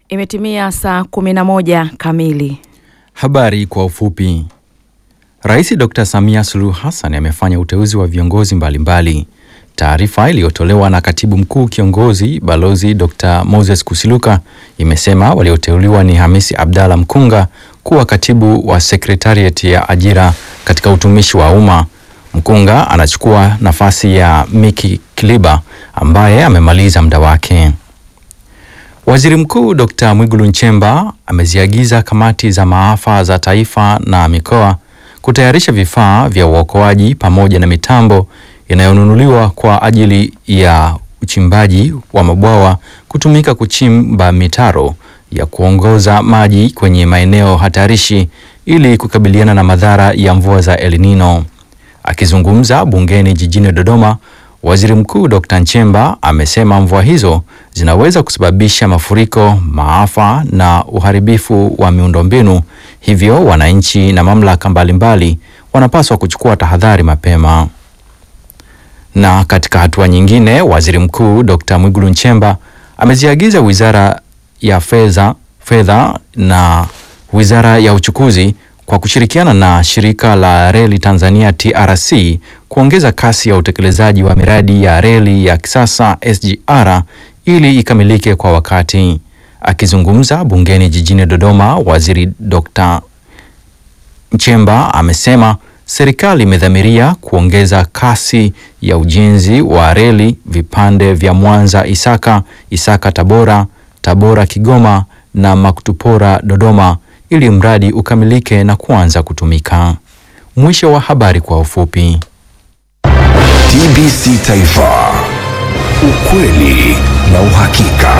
Imetimia saa 11 kamili. Habari kwa ufupi. Rais Dr. Samia Suluhu Hassan amefanya uteuzi wa viongozi mbalimbali. Taarifa iliyotolewa na Katibu Mkuu Kiongozi Balozi Dr. Moses Kusiluka imesema walioteuliwa ni Hamisi Abdalla Mkunga kuwa katibu wa Secretariat ya ajira katika utumishi wa umma. Mkunga anachukua nafasi ya Miki Kiliba ambaye amemaliza muda wake. Waziri Mkuu Dr. Mwigulu Nchemba ameziagiza kamati za maafa za taifa na mikoa kutayarisha vifaa vya uokoaji pamoja na mitambo inayonunuliwa kwa ajili ya uchimbaji wa mabwawa kutumika kuchimba mitaro ya kuongoza maji kwenye maeneo hatarishi ili kukabiliana na madhara ya mvua za El Nino. Akizungumza bungeni jijini Dodoma, Waziri Mkuu Dr. Nchemba amesema mvua hizo zinaweza kusababisha mafuriko, maafa na uharibifu wa miundombinu, hivyo wananchi na mamlaka mbalimbali wanapaswa kuchukua tahadhari mapema. Na katika hatua nyingine, Waziri Mkuu Dr. Mwigulu Nchemba ameziagiza Wizara ya Fedha Fedha na Wizara ya Uchukuzi kwa kushirikiana na Shirika la Reli Tanzania TRC kuongeza kasi ya utekelezaji wa miradi ya reli ya kisasa SGR ili ikamilike kwa wakati. Akizungumza bungeni jijini Dodoma, Waziri Dr. Nchemba amesema serikali imedhamiria kuongeza kasi ya ujenzi wa reli vipande vya Mwanza Isaka, Isaka Tabora, Tabora Kigoma na Makutupora Dodoma ili mradi ukamilike na kuanza kutumika. Mwisho wa habari kwa ufupi. TBC Taifa, ukweli na uhakika.